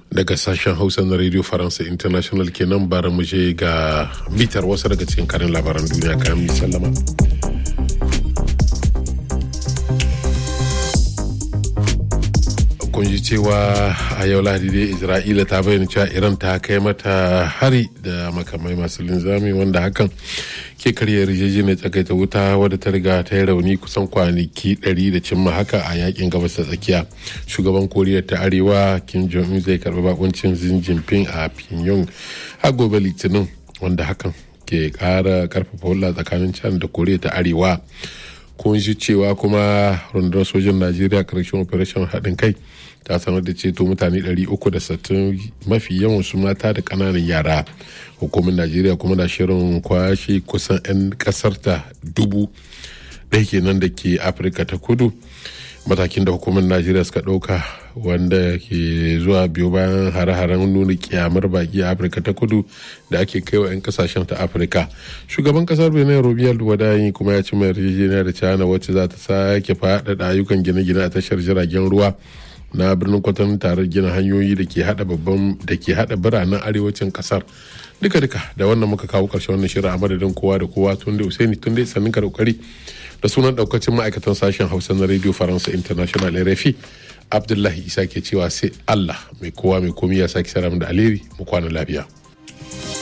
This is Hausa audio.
daga sashen hausa na radio faransa international kenan bara mu je ga bitar wasu daga cikin karin labaran duniya kayan mi sallama kun ji cewa a yau lahadi dai isra'ila ta bayyana cewa iran ta kai mata hari da makamai masu linzami wanda hakan ke karya yarjejeniyar tsakaita wuta wadda ta riga ta yi rauni kusan kwanaki 100 da cimma haka a yakin gabas ta tsakiya shugaban koriya ta arewa kim jong un zai karbi bakuncin xi jinping a pyongyang a gobe litinin wanda hakan ke kara karfafa hulɗa tsakanin china da koriya ta arewa kun ji cewa kuma rundunar sojin najeriya karshen operation haɗin kai ta sanar da ceto mutane 360 mafi yawan su mata da ƙananan yara hukumar najeriya kuma na shirin kwashe kusan 'yan ƙasar ta dubu ɗaya kenan da ke afirka ta kudu matakin da hukumar najeriya suka ɗauka wanda ke zuwa biyu bayan hare-haren nuna kyamar baki a afirka ta kudu da ake kai wa 'yan kasashen ta afirka shugaban kasar benin robiyar wadayi kuma ya ci mai yarjejeniya da china wacce za ta sake faɗaɗa ayyukan gine-gine a tashar jiragen ruwa na birnin kwatan tare gina hanyoyi da ke hada babban da ke hada biranen arewacin kasar duka duka da wannan muka kawo karshen wannan shirin a madadin kowa da kowa tun da usaini tun da sannin ka da kokari da sunan daukacin ma'aikatan sashen hausa na radio faransa international rfi abdullahi isa ke cewa sai allah mai kowa mai komi ya sake sara da alheri mu kwana lafiya